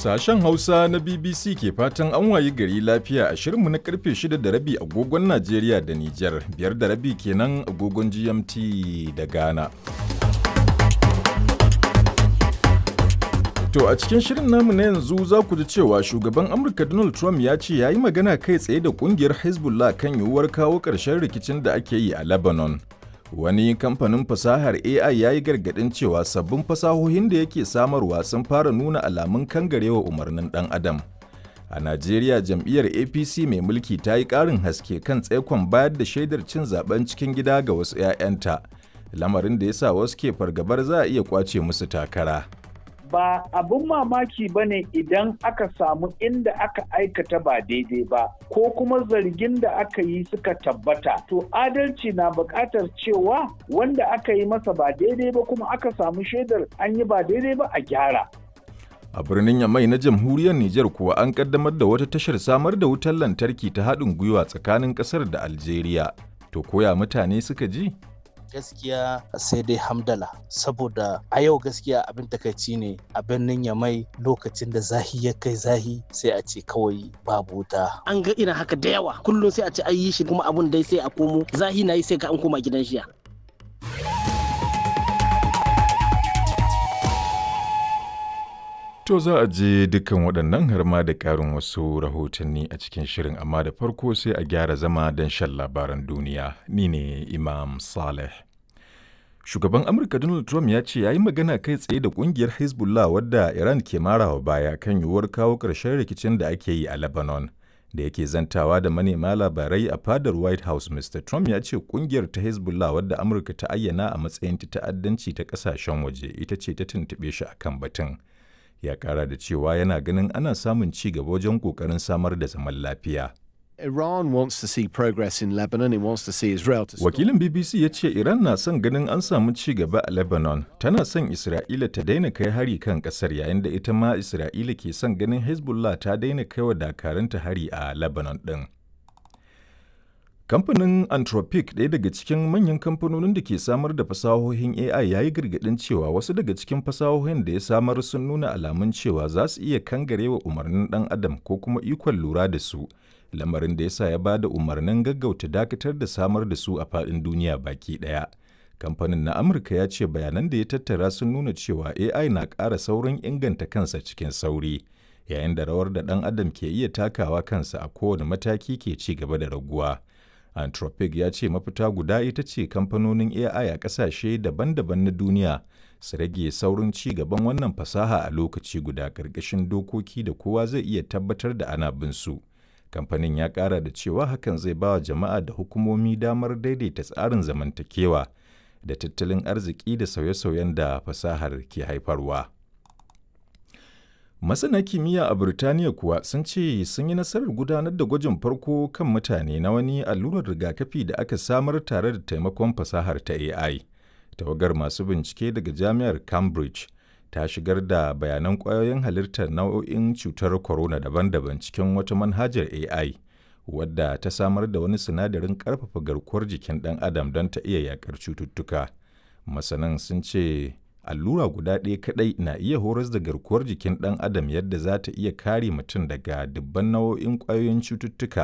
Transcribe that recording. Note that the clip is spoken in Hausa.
Sashen Hausa na BBC ke fatan an wayi gari lafiya a shirinmu na karfe 6 da rabi agogon Najeriya da Nijar, biyar da rabi kenan agogon GMT da Ghana. To a cikin shirin namu na yanzu za ku ji cewa shugaban Amurka Donald Trump ya ce ya yi magana kai tsaye da kungiyar Hezbollah kan yiwuwar kawo ƙarshen rikicin da ake yi a Lebanon. Wani kamfanin fasahar AI ya yi gargaɗin cewa sabbin fasahohin da yake samarwa sun fara nuna alamun kangarewa umarnin ɗan adam. A Najeriya jam'iyyar APC mai mulki ta yi ƙarin haske kan tsaikon bayar da shaidar cin zaben cikin gida ga wasu 'ya'yanta, lamarin da ya sa wasu ke fargabar za a iya kwace musu takara. ba abin mamaki ba ne idan aka samu inda aka aikata ba daidai ba ko kuma zargin da aka yi suka tabbata to adalci na buƙatar cewa wanda aka yi masa ba daidai ba kuma aka samu shaidar an yi ba daidai ba a gyara A birnin Yamai na jamhuriyar Nijar kuwa an kaddamar da wata tashar samar da wutar lantarki ta haɗin gwiwa tsakanin ƙasar da Algeria. To koya mutane suka ji? gaskiya sai dai hamdala saboda a yau gaskiya abin takaici ne a birnin yamai lokacin da zahi ya kai zahi sai a ce kawai babu wuta an ga irin haka da yawa kullum sai a ce an yi shi kuma abun dai sai a komo zahi na yi sai ka an koma gidan shiya To za a je dukkan waɗannan har ma da ƙarin wasu rahotanni a cikin shirin amma da farko sai a gyara zama don shan labaran duniya. Ni ne Imam Saleh. Shugaban Amurka Donald Trump ya ce ya yi magana kai tsaye da ƙungiyar Hezbollah wadda Iran ke marawa baya kan yiwuwar kawo ƙarshen rikicin da ake yi a Lebanon. Da yake zantawa da manema labarai a fadar White House, Mr. Trump ya ce ƙungiyar ta Hezbollah wadda Amurka ta ayyana a matsayin ta ta'addanci ta ƙasashen waje ita ce ta tuntuɓe shi akan batun. ya kara da cewa yana ganin ana samun ci gaba wajen kokarin samar da zaman lafiya. Iran wants to see progress in Lebanon. It wants to see Israel to stop. Wakilin BBC ya ce Iran na son ganin an samu ci gaba a Lebanon. Tana son Isra'ila ta daina kai hari kan kasar yayin da ita ma Isra'ila ke son ganin Hezbollah ta daina kai wa dakaranta hari a Lebanon ɗin. Kamfanin Anthropic ɗaya daga cikin manyan kamfanonin da ke samar da fasahohin AI ya yi gargaɗin cewa wasu daga cikin fasahohin da ya samar sun nuna alamun cewa za su iya kangarewa umarnin ɗan adam ko kuma ikon lura da su, lamarin da ya sa ya ba da umarnin gaggauta dakatar da samar da su a faɗin duniya baki ɗaya. Kamfanin na Amurka ya ce bayanan da ya tattara sun nuna cewa AI na ƙara saurin inganta kansa cikin sauri, yayin da rawar da ɗan adam ke iya takawa kansa a kowane mataki ke ci gaba da raguwa. Anthropic ya ce mafita guda ita ce kamfanonin AI a ƙasashe daban-daban na duniya su rage saurin ci gaban wannan fasaha a lokaci guda ƙarƙashin dokoki da kowa zai iya tabbatar da ana bin su. Kamfanin ya ƙara da cewa hakan zai ba wa jama'a da hukumomi damar daidaita tsarin zamantakewa da tattalin arziki da sauye-sauyen da fasahar ke haifarwa. Masana kimiyya a Burtaniya kuwa sun ce sun yi nasarar gudanar da gwajin farko kan mutane na wani allurar rigakafi da aka samar tare da taimakon fasahar ta AI. Tawagar masu bincike daga Jami'ar Cambridge ta shigar da bayanan ƙwayoyin halittar nau'o'in cutar corona daban-daban cikin wata manhajar AI, wadda ta samar da wani sinadarin ƙarfafa garkuwar jikin ɗan adam don ta iya yaƙar cututtuka. Masanan sun ce allura guda ɗaya kaɗai na iya horas da garkuwar jikin ɗan adam yadda za ta iya kare mutum daga dubban nau'o'in ƙwayoyin cututtuka